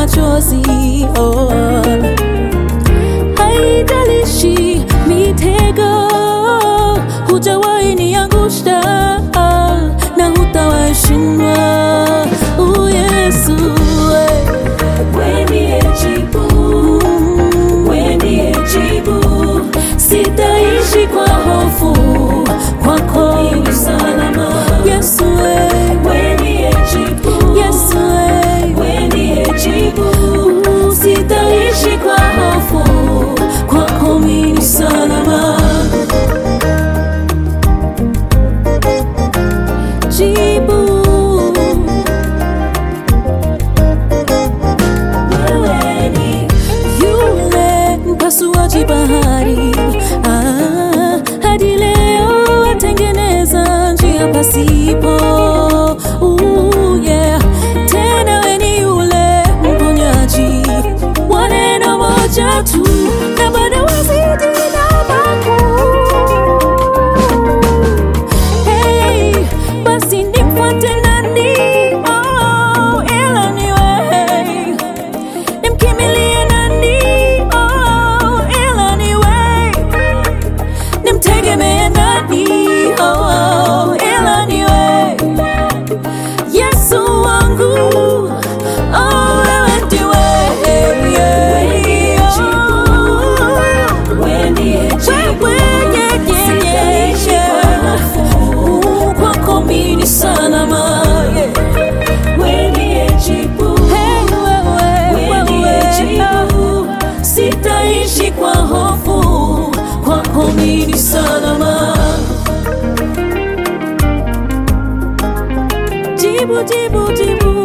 machozi oh. Haijalishi mitego, hujawahi niangusha na hutawahi shindwa. Oh, Yesu eh. Wewe ndiye jibu, wewe ndiye jibu. Sitaishi kwa hofu, kwako mimi salama. Yesu eh. Wewe ndiye jibu, Yesu eh. wewe ndiye jibu. Sitaishi kwa hofu, kwako mimi salama. Jibu wewe ni yule mpasuaji bahari ah, hadi leo atengeneza njia pasipo. Ooh, yeah. Tena we ni yule mponyaji wa neno moja tu na bado wazidi na makuu. Hey, basi nifuate nani? Oh, ila ni wewe. Nimkimbilie nani? Oh, ila ni wewe. Nimtegemee nani? Oh, ila ni wewe. Yesu wangu, oh, wewe ndiwe. wewe ndiye jibu. Wewe, yeah, yeah, yeah, yeah. Uh, kwako mimi ni salama, yeah. Wewe ndiye jibu. Hey, wewe, Wewe ndiye wewe, jibu. sitaishi kwa hofu, kwako mimi ni salama. Jibu, jibu, jibu.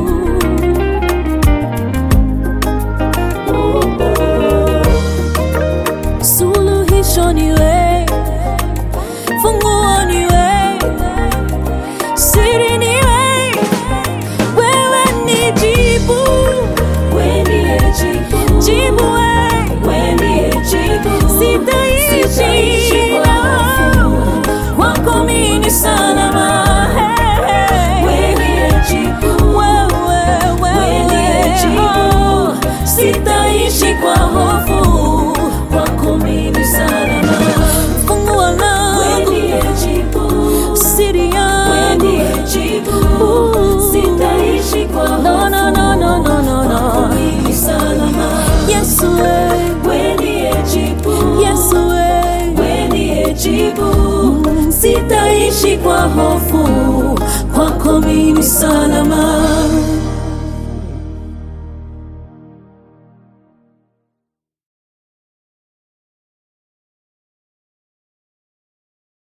Suluhisho ni wewe, funguo ni wewe, siri ni wewe, wewe ni jibu, Wewe ndiye jibu. jibu wewe, Wewe ndiye jibu. sitaishi Sitaishi kwa hofu. kwako mimi ni salama. Hey, hey. Wewe ndiye jibu. Wewe, Wewe ndiye wewe, jibu. oh, sitaishi kwa hofu, kwako mimi ni salama. Funguo Wewe langu, ndiye jibu. siri Wewe yangu, ndiye jibu. Ooh. Sitaishi kwa hofu. no, no, no, no, no, no, no. Mimi salama. Yesu we, Wewe ndiye jibu. Yesu we, Wewe ndiye jibu. sitaishi kwa hofu, kwako mimi ni salama.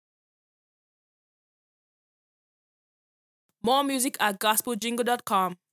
More music at gospeljingle.com.